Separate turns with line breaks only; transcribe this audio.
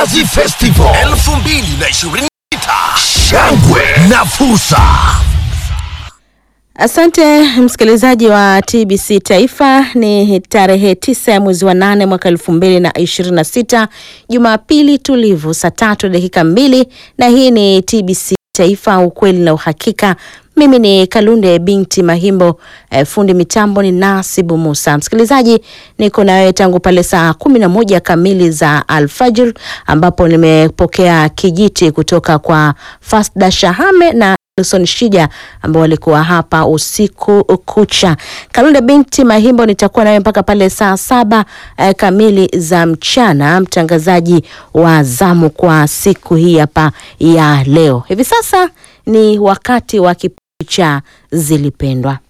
Mnazi Festival
2026
shangwe na fursa.
Asante msikilizaji wa TBC Taifa. Ni tarehe tisa ya mwezi wa nane mwaka elfu mbili na ishirini na sita Jumapili tulivu, saa tatu dakika mbili, na hii ni TBC Taifa, ukweli na uhakika. Mimi ni Kalunde binti Mahimbo, eh, fundi mitambo ni Nasibu Musa. Msikilizaji, niko na wewe tangu pale saa kumi na moja kamili za alfajir, ambapo nimepokea kijiti kutoka kwa Fasda Shahame na Wilson Shija ambao walikuwa hapa usiku kucha. Kalunde binti Mahimbo nitakuwa nawe mpaka pale saa saba eh, kamili za mchana, mtangazaji wa zamu kwa siku hii hapa ya leo. Hivi sasa ni wakati wa kipindi cha Zilipendwa.